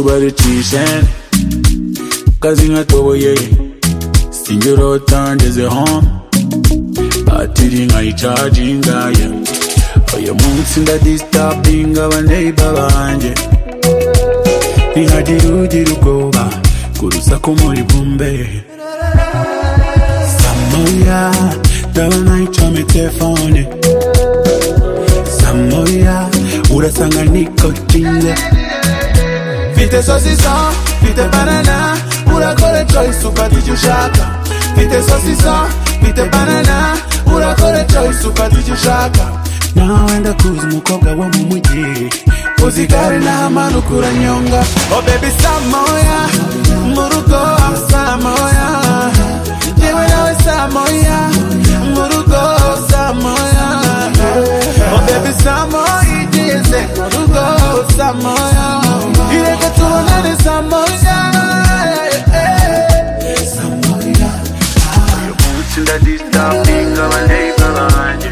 babicishe kazi nkatoboye sinjye urota ngezeho batiri nkayicaginga ye uyu munsi ndadisitabinga abaneiba banjye ntihagire ugira ubwoba ku rusaku muri bumbe samoya ndabona icomye telefone samoya urasanga nikotinze mfite sosisa mfite banana urakora choice ufata icyo ushaka mfite sosisa mfite banana urakora choice ufata icyo ushaka nawe ndakuzi umukobwa wo mu mujyi uzi igare n'amanuka uranyonga oh baby samoya mu rugo samoya yewe nawe samoya mu rugo samoya oh baby samoya igeze mu rugo samoya ireke tubonane samoya samoya uyu munsi ndadisitapinga abaneiba banjye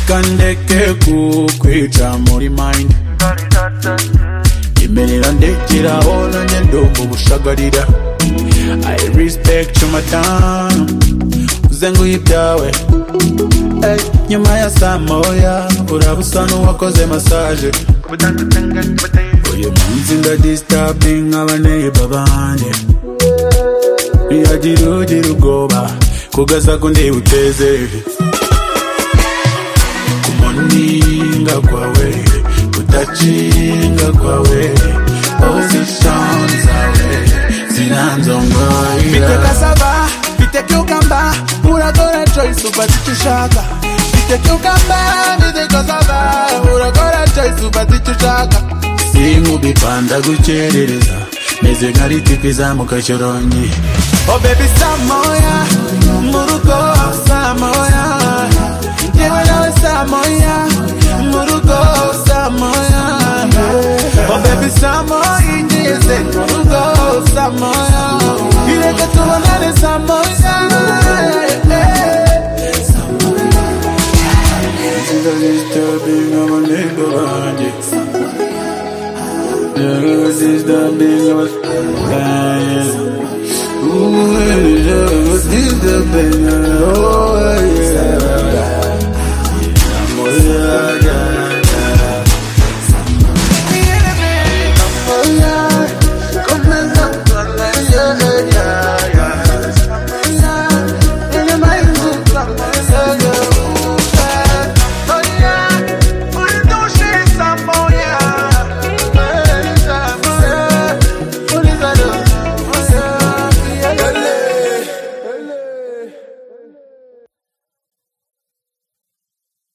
kandeke kukwica muri mind imerera ndekera onanye ndogo bushagarira i respect your madamu uzenguye ibyawe Ey, nyuma ya saa moya uraba usa n'uwakoze masaje uyu munsi ndadisitabinga abaneiba banjye ntiyagira ugira ubwoba kugasaku ndiwuteze kuninga kwawe kutacinga kwawe position zawe Mfite zinanzongoira cassava, mfite cucumber, uragora choice ufata icyo ushaka. Mfite cucumber, mfite cassava, uragora choice ufata icyo ushaka. sinkubipanda gukerereza meze nka ritiko izamuka cyoronyi Oh baby samoya, mu rugo samoya, yewe nawe samoya, mu rugo samoya. Oh baby samoya, ingeze mu rugo samoya, ireke tubonane samoya. Disturbing of a neighbor, yeah. Disturbing of a Ooh, disturbing of a